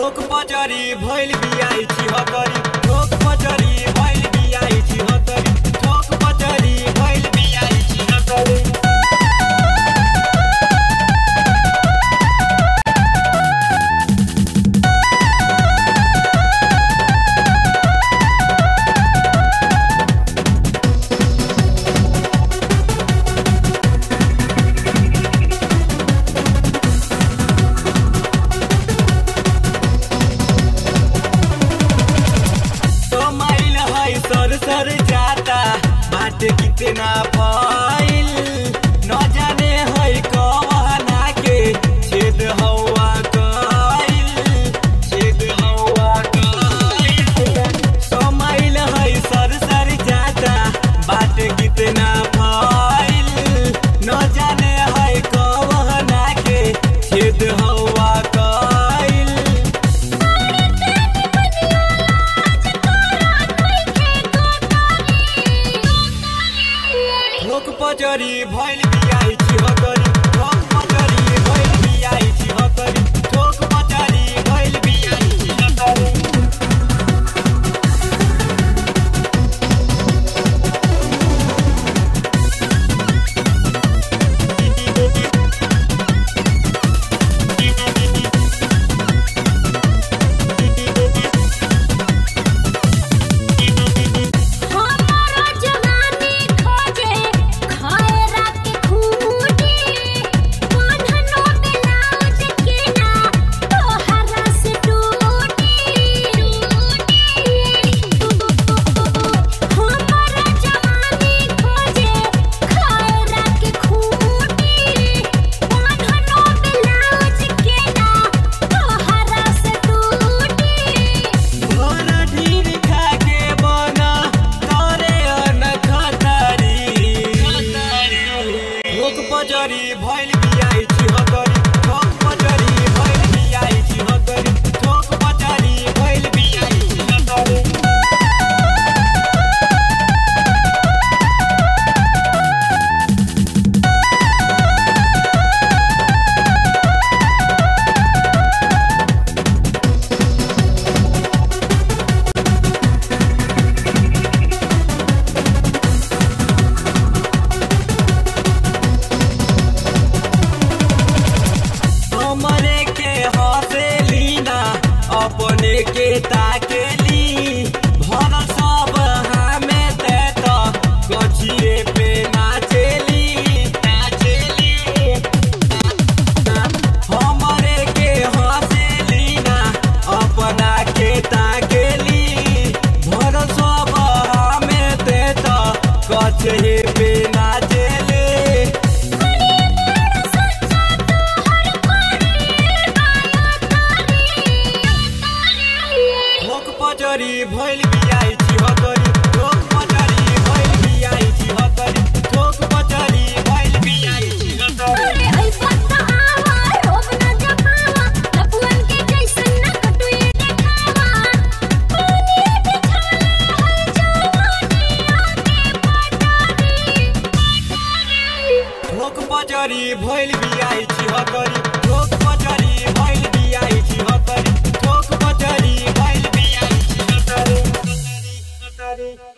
ठोक पचरी भइल बियाइ छी हतरी ठोक पचरी भइल बियाइ छी हतरी ठोक पचरी भइल बियाइ छी हतरी तो माइल है सर सर जाता बाटे कितना पाइल न जाने है कहना के छेद हवा कइल छेद हवा कइल तो माइल है सर सर जाता बाटे कितना पाइल न जाने है कहना के छेद हवा कइल ठोक पचरी भइल बियाइ छी हतरी ठोक पचरी भइल बियाइ छी हतरी ठोक पचरी भइल बियाइ छी हतरी हमारा जवानी खोजे खाए रात खूटी बांधनो ब्लाउज के ना तोहरा से टूटी हमारा जवानी खोजे खाए रात खूटी बांधनो ब्लाउज के ना तोहरा से टूटी भोर ढीर खाके बना करे अन खतरी ठोक पचरी भइल बियाइ छी हतरी ठोक पचरी भइल बियाइ छी हतरी ठोक पचरी भइल बियाइ छी हतरी हमरे के हसेली ना अपने के ताकेली भरल सब हमे ते तो गछिए पे नाचेली नाचेली हमरे के हसेली ना अपना के ताकेली भरल सब हमे ते तो गछिए पे नाचेली ठोक पचरी भइल बियाइ छी हतरी ठोक पचरी भइल बियाइ छी हतरी ठोक पचरी भइल बियाइ छी हतरी अरे ऐ पत्ता आवा रोब न जपावा लपुअन के जैसन न कटुए देखावा पानी बिछाले है जवानी आके पटारी पटारी ठोक पचरी भइल बियाइ छी हतरी ठोक पचरी भइल बियाइ छी हतरी ठोक पचरी भइल बियाइ छी हतरी हतरी